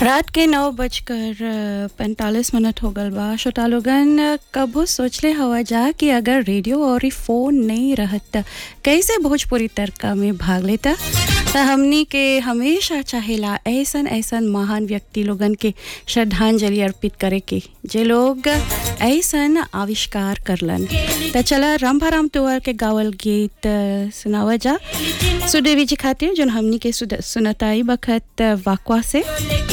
रात के नौ बजकर पैंतालीस मिनट हो गल बा श्रोता लोगन कबो सोचले हवा जा कि अगर रेडियो और फोन नहीं रहत कैसे भोजपुरी तड़का में भाग लेता त हमनी के हमेशा चाहेला ऐसन ऐसन महान व्यक्ति लोगन के श्रद्धांजलि अर्पित करे के जे लोग ऐसन आविष्कार करलन त चला रामभाराम तोवर के गावल गीत सुनावा जा सुदेवी जी खातिर जोन हमनी के सुनताई बखत वाकवा से